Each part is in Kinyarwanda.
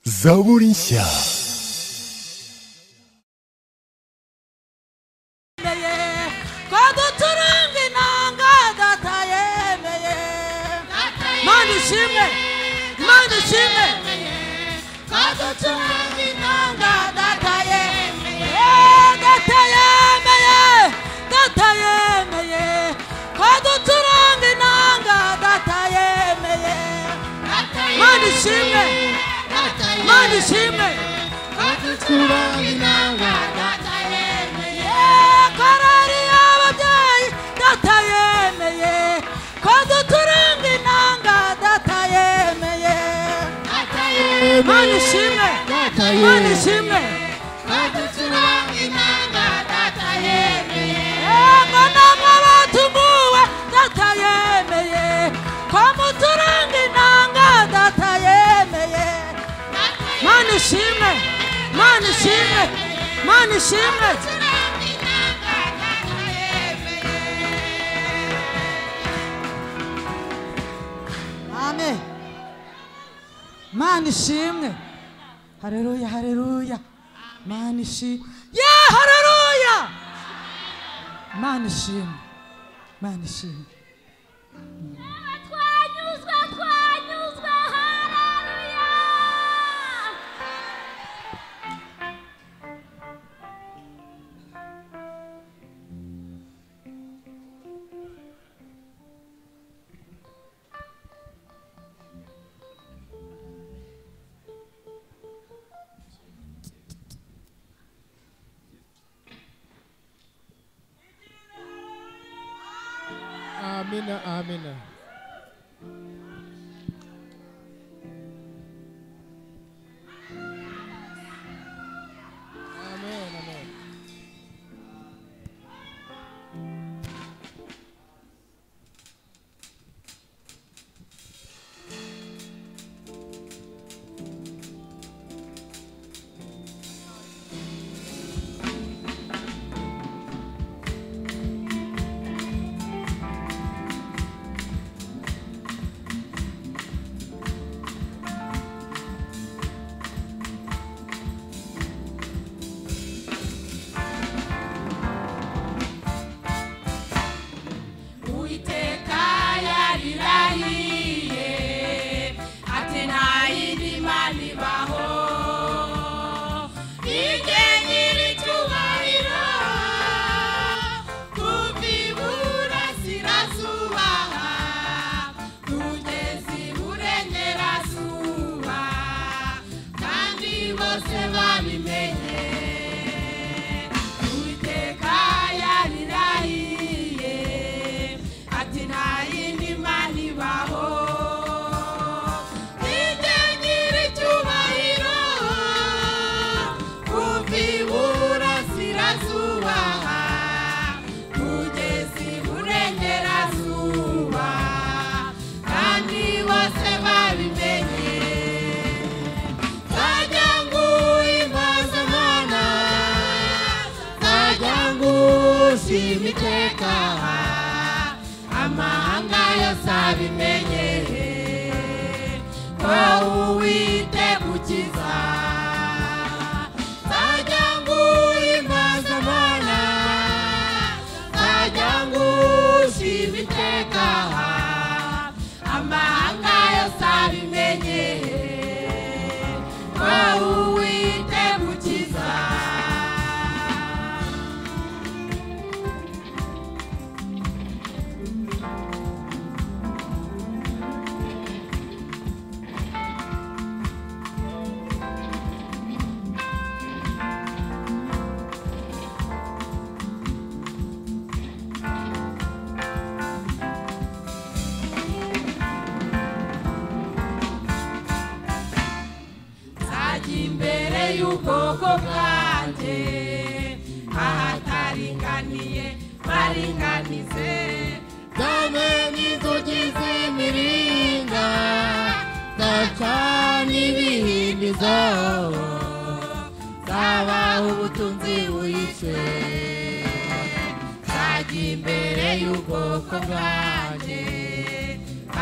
サボリンシャ yemeye ko duturanga inanga datayemeye mana ishimwe mana ishimwe ko duturanga inanga datayemeye datayemeye datayemeye ko duturanga inanga datayemeye mana ishimwe mana ishimwe korari y'ababyeyi data yemeye ko duturanga inanga data yemeye mana ishimwe mana ishimwe yego namwe batunguwe data yemeye ko muturanga inanga data yemeye mana ishimwe mana ishimwe mana ishimwe amen mana ishimwe hareruya hareruya mana ishimwe ye hareruya mana ishimwe mana ishimwe Twanyuzwe, twanyuzwe, haleluya. Amina, amina. Amen, amen. Uwiteka yarirahiye ati nta yindi mana ibaho ijye nyiricyubahiro kuva iburasirazuba kugeza iburengerazuba kandi bose babimenye Uwiteka yarirahiye ati nta yindi mana ibaho nijye nyiricyubahiro kuva iburasirazuba kugeza iburengerazuba kandi bose babimenye Tajangu imazamana Tajangu simiteka Amahanga yose abimenye Ko Uwiteka ukiza Tajangu imazamana Tajangu simiteka Amahanga yose abimenye wawuwite mukiza nzajya imbere y'ubwoko bwanjye ahataringaniye baringanize dame n'inzugi z'imiringa ndacana ibihindizo zabaho ubutunzi buhishe nzajya imbere y'ubwoko bwanjye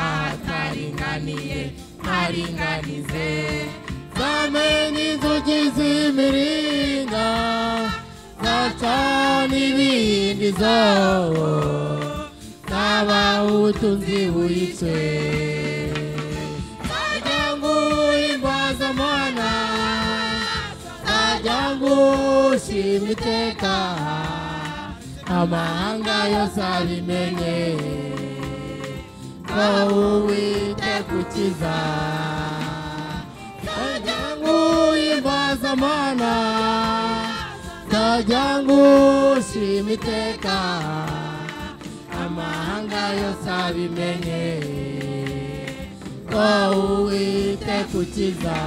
ahataringaniye ntaringanize dame Amani inzugi z'imiringa zacana ibiyindizo zabaha ubutunzi buhitse zajanguye imbazamana zajangushima iteka amahanga yose abimenye ko uwiteka ukiza Tajangu imbazamana Tajangu shimiteka Amahanga yose abimenye Ko Uwiteka ukiza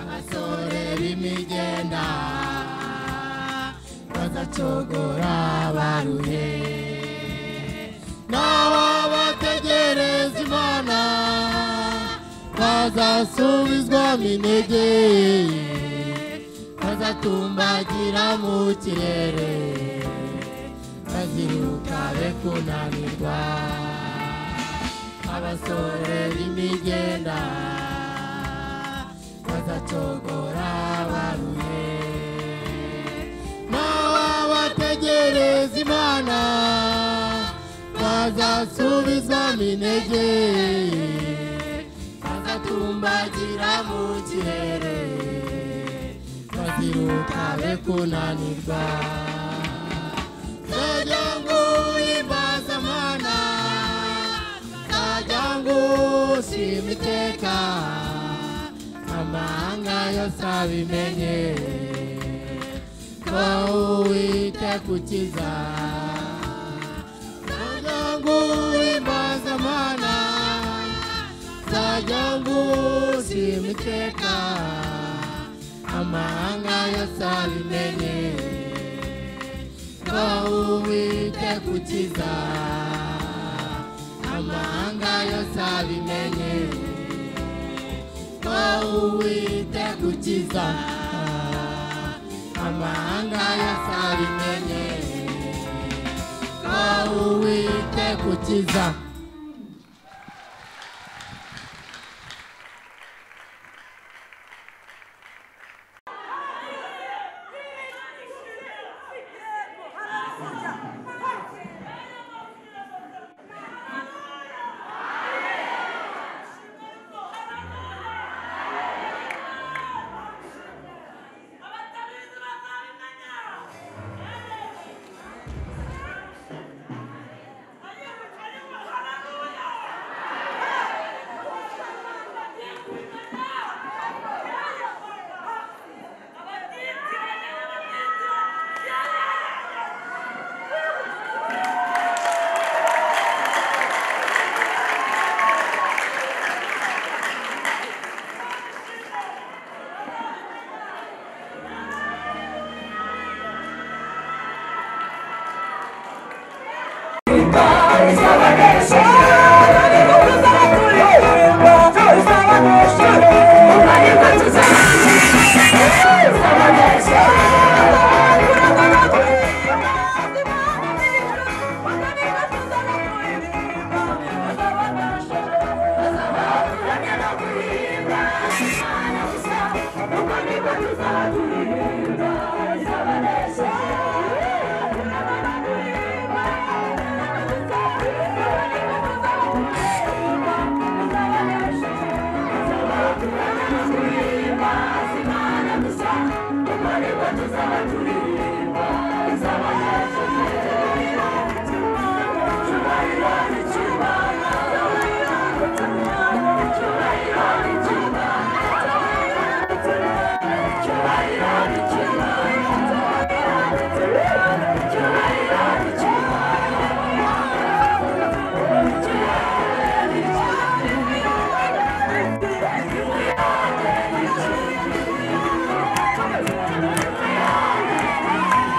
Abasore b'imigenda Bazacogora baruhe N'ababategereza Imana Bazasubizwamo intege Bazatumbagira mu kirere Baziruka be kunanirwa Abasore b'imigenda bazacogora baruhe n'ababategereza imana bazasubizwamo intege bazatumbagira mu kirere baziruka be kunanirwa Tajya ngo imbazamana, tajya ngo ushima iteka amahanga yose abimenye ko uwiteka ukiza zajangu imbazamana zajangu ushima iteka amahanga yose abimenye ko uwiteka ukiza amahanga yose abimenye uwiteka ukiza amahanga yose abimenye uwiteka ukiza Thank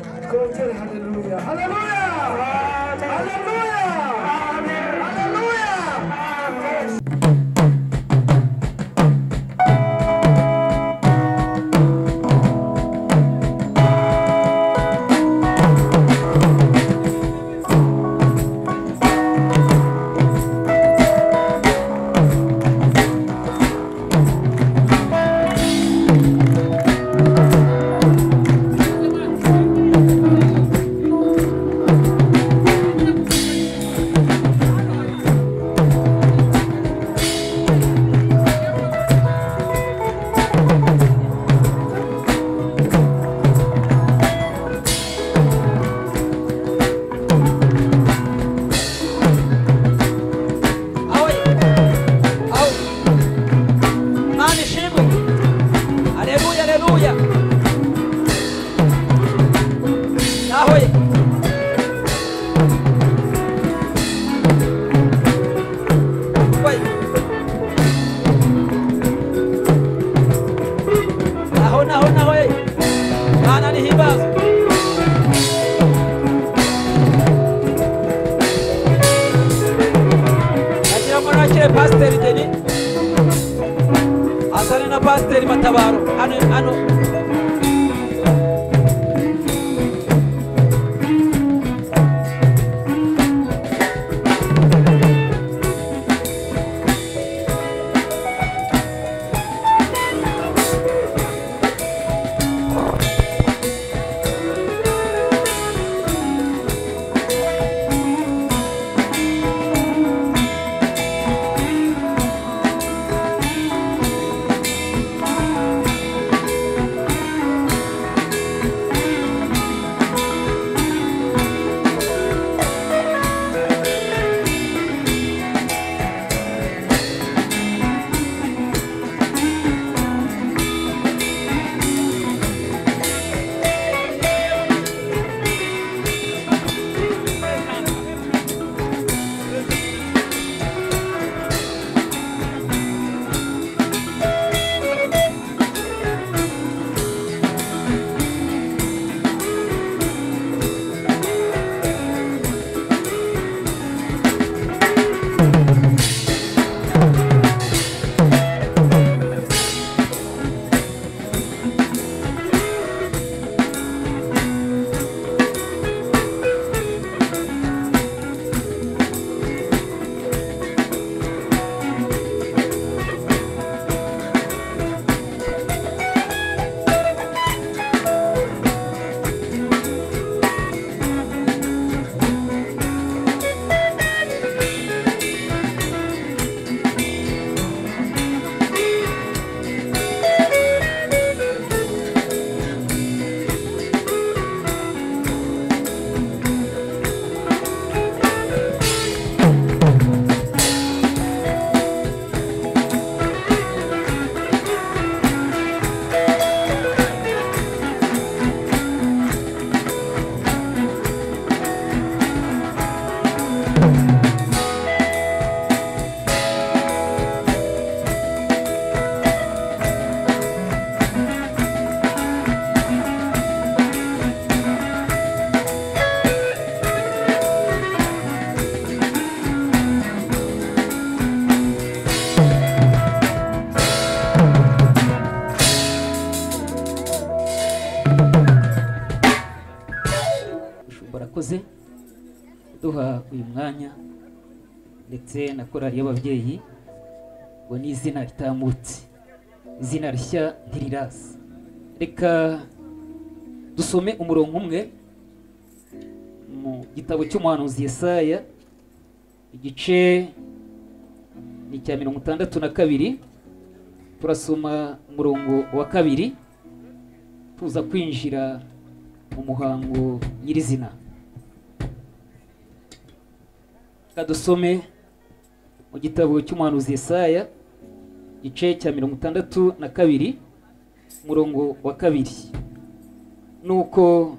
Hallelujah! Hallelujah! Hallelujah! Awe. Awe. Mani shimu. Aleluya, aleluya. Yahweh. Wait. Naho, naho, naho, eh. Bana ni hibas. Nagira ngo nakire pasiteri Deni azane na pasiteri Matabaro hano hano Umushumba arakoze duha uyu mwanya ndetse na korali y'ababyeyi ngo ni izina ritamutse izina rishya ntiriraza reka dusome umurongo umwe mu gitabo cy'umuhanuzi Yesaya igice ni icya mirongo itandatu na kabiri turasoma umurongo wa kabiri tuza kwinjira mu muhango nyirizina reka dusome mu gitabo cy'umuhanuzi Yesaya igice cya mirongo itandatu na kabiri umurongo wa kabiri nuko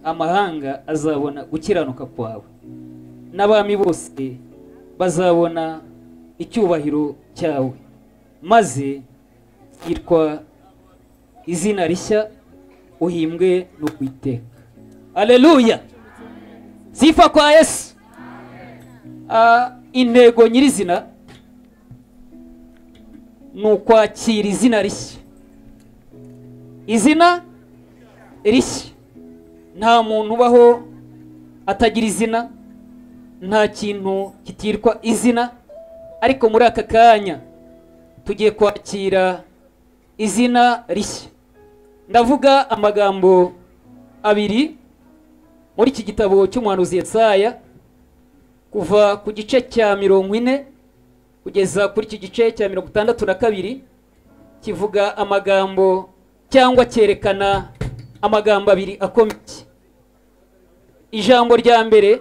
amahanga azabona gukiranuka kwawe n'abami bose bazabona icyubahiro cyawe maze yitwa izina rishya uhimbwe no kwiteka aleluya sifa kwa yesu Ah, intego nyirizina ni ukwakira izina rishya izina rishya nta muntu ubaho atagira izina nta kintu kitirwa izina ariko muri aka kanya tugiye kwakira izina rishya ndavuga amagambo abiri muri iki gitabo cy'umuhanuzi Yesaya kuva ku gice cya mirongo ine kugeza kuri iki gice cya mirongo itandatu na kabiri kivuga amagambo cyangwa cyerekana amagambo abiri akomeye ijambo rya mbere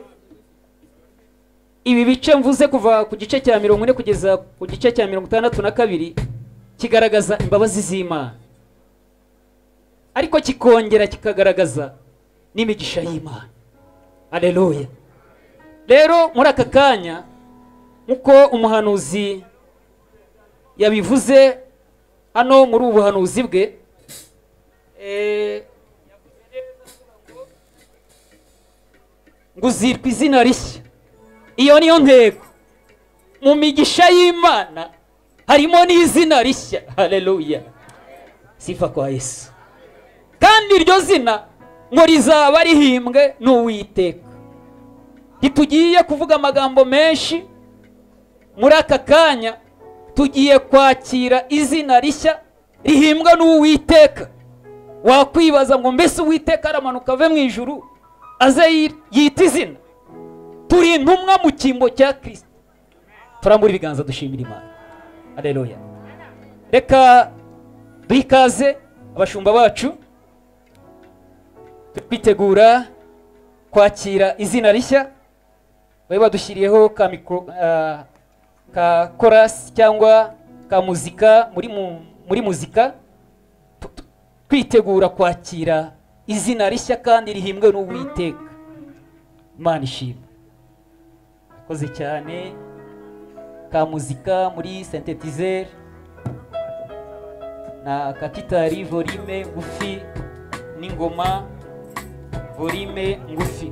ibi bice mvuze kuva ku gice cya mirongo ine kugeza ku gice cya mirongo itandatu na kabiri kigaragaza imbabazi z'imana ariko kikongera kikagaragaza n'imigisha y'imana aleluya rero muri aka kanya nk'uko umuhanuzi yabivuze hano muri ubu buhanuzi bwe eh, ngo uzitwa izina rishya iyo niyo ntego mu migisha y'imana harimo n'izina rishya hareruya sifa kwa yesu kandi iryo zina ngo rizaba rihimbwe n'uwiteka ntitugiye kuvuga amagambo menshi muri aka kanya tugiye kwakira izina rishya rihimbwa n'uwiteka wakwibaza ngo mbese uwiteka aramanuka ave mu ijuru aze yi- yita izina turi intumwa mu cyimbo cya kirisita turambura ibiganza dushimira imana areruya reka duhe ikaze abashumba bacu turi kwitegura kwakira izina rishya bari badushyiriyeho ka mikoro ah, ka korasi cyangwa ka muzika muri mu- muri muzika Tu- tu- kwitegura kwakira izina rishya kandi rihimbwe n'uwiteka imana ishimwe akoze cyane ka muzika muri sintetizeri na ka gitari volime ngufi n'ingoma volime ngufi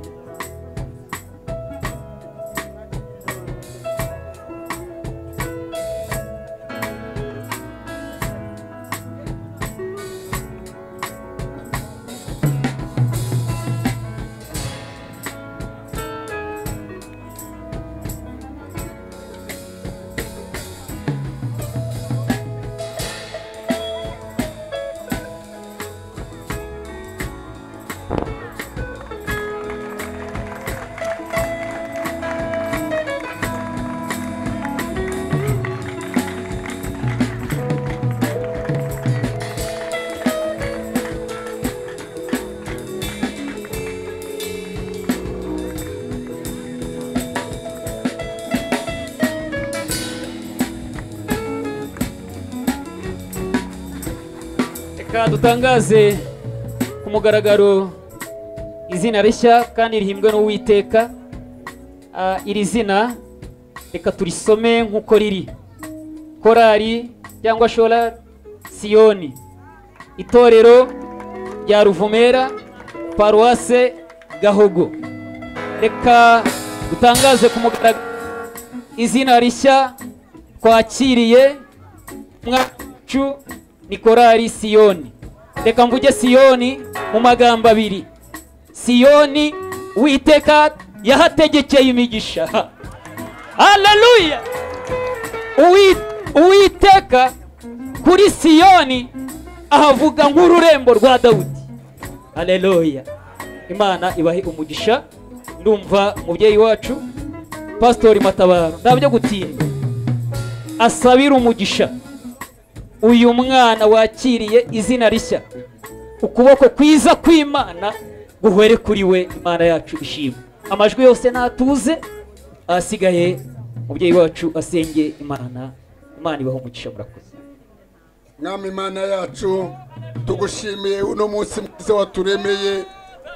reka dutangaze ku mugaragaro izina rishya kandi rihimbwe n'uwiteka Ah, iri zina reka turisome nk'uko riri korari cyangwa shora siyoni itorero rya ruvumera paruwase gahogo reka dutangaze ku mugaragaro izina rishya twakiriye mwacu ni korari siyoni reka mvuge siyoni mu magambo abiri siyoni witeka yahategekeye imigisha haleluya Uwi- uwiteka kuri siyoni ahavuga nk'ururembo rwa dawudi haleluya imana ibahe umugisha ndumva umubyeyi wacu pasitori matabaro ntabyo gutinda asabira umugisha uyu mwana wakiriye izina rishya ukuboko kwiza kw'imana guhwere kuri we imana yacu ishima amajwi yose natuze ahasigaye umubyeyi wacu asenge imana imana ibaho umugisha murakoze mwami imana yacu tugushimiye uno munsi mwiza waturemeye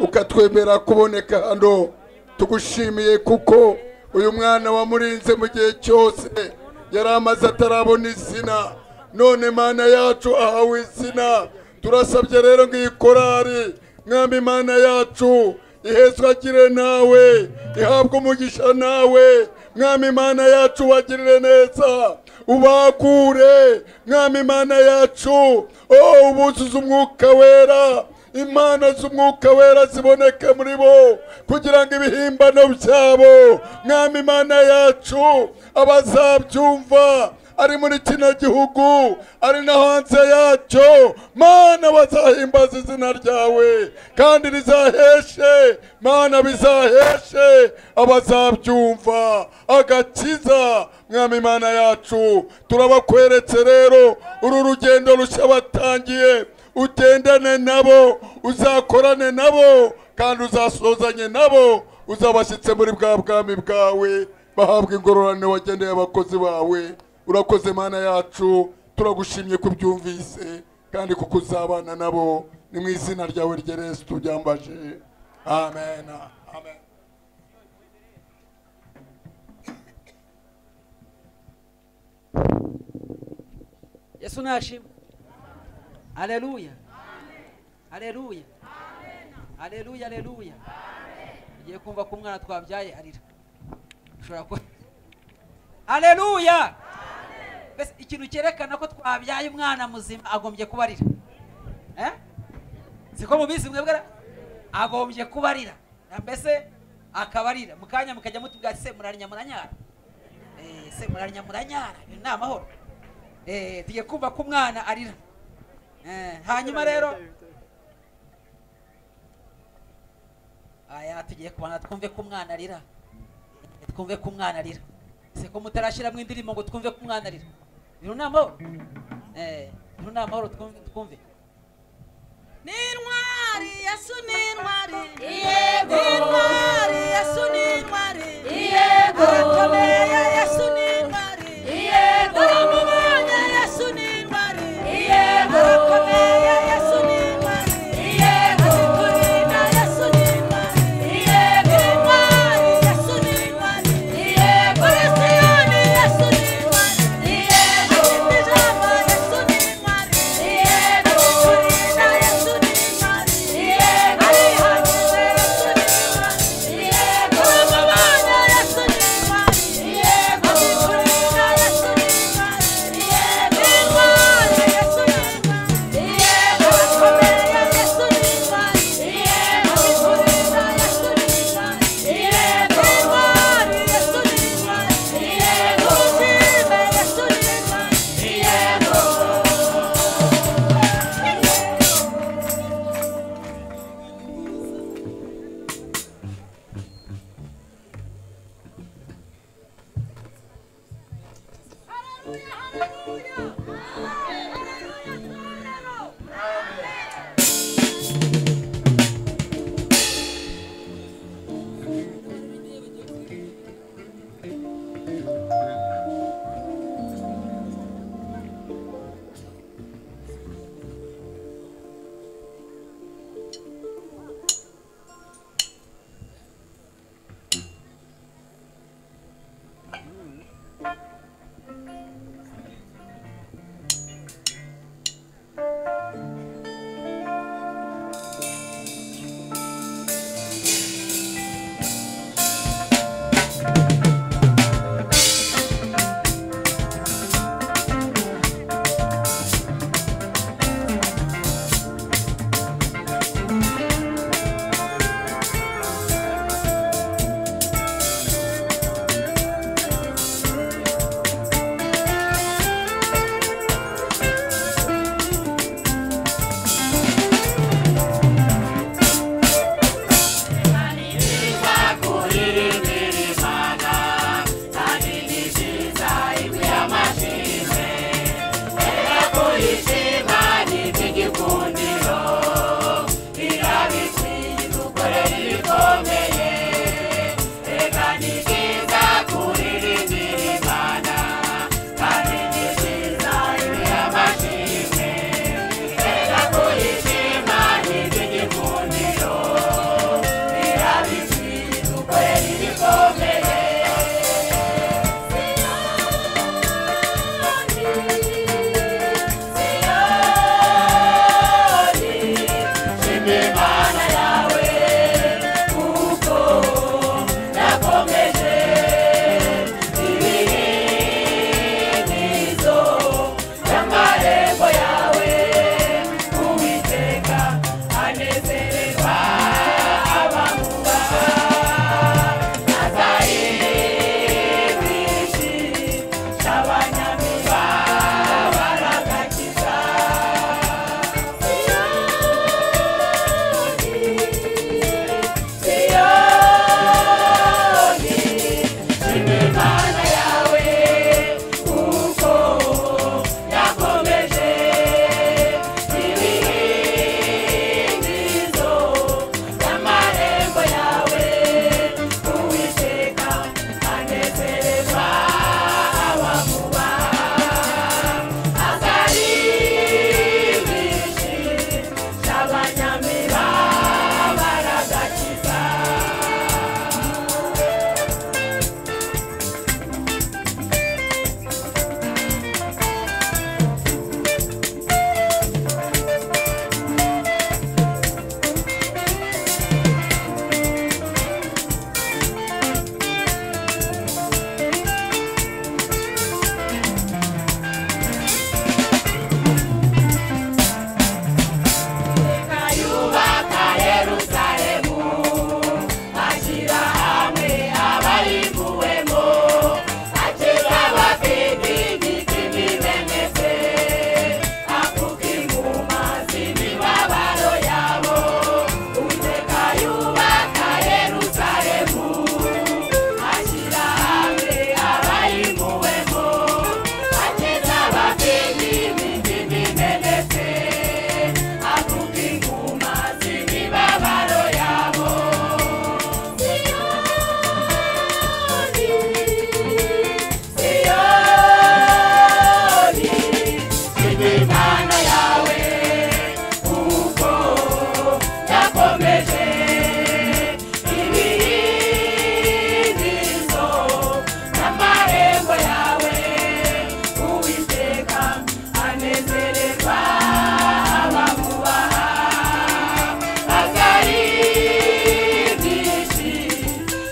ukatwemera kuboneka hano tugushimiye kuko uyu mwana wamurinze mu gihe cyose yari amaze atarabona izina none imana yacu ahawe izina turasabye rero ngo iyi korari mwami imana yacu ihezwagire nawe ihabwe umugisha nawe mwami imana yacu wagirire neza ubakure mwami imana yacu oh ubuzuze umwuka wera imana z'umwuka wera ziboneke muri bo kugira ngo ibihimbano byabo mwami imana yacu abazabyumva ari muri kino gihugu ari no hanze yacyo mana bazahimbaza izina ryawe kandi rizaheshe mana bizaheshe abazabyumva agakiza mwami imana yacu turabakweretse rero uru rugendo rushya batangiye ugendane nabo uzakorane nabo kandi uzasozanye nabo uzabashyitse muri bwa bwami bwawe bahabwa ingororane wageneye abakozi bawe urakoze mana yacu turagushimye ko ubyumvise kandi kuko uzabana nabo ni mu izina ryawe ryeretse tubyambaje amen amen yesu nashimwe haleluya haleluya haleluya haleluya ugiye kumva ko umwana twabyaye arira ushobora kuba haleluya mbese ikintu cyerekana ko twabyaye umwana muzima agombye kuba arira Eh? siko mubizi mwebwe ra? agombye kuba arira Na mbese akaba arira mukanya mukajya mutubwira ati se murarya muranyara Eh, se murarya muranyara Ibi ni amahoro Eh, tugiye kumva ko umwana arira Eh, hanyuma rero aya tugiye kubana twumve ko umwana arira twumve ko umwana arira se ko mutarashyiramo indirimbo ngo twumve ko umwana arira bino ni amahoro Eh, bino ni amahoro twumve twumve n'intwari yesu n'intwari yego n'intwari yesu n'intwari yego arakomeye yesu n'intwari yego aramubonye yesu n'intwari yego arakomeye yesu n'intwari yego azikurinda yesu n'intwari yego n'intwari yesu n'intwari yego arasiyoni yesu n'intwari yego afite ijambo yesu n'intwari yego azikurinda yesu n'intwari yego arihagije yesu n'intwari yego aramubonye yesu n'intwari yego azikurinda yesu n'intwari yego n'intwari yesu n'intwari yego arakomeye yesu n'intwari yego azikurinda yesu n'intwari yego n'intwari yesu n'intwari yego ushime yesu n'intwari yego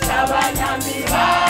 bami bami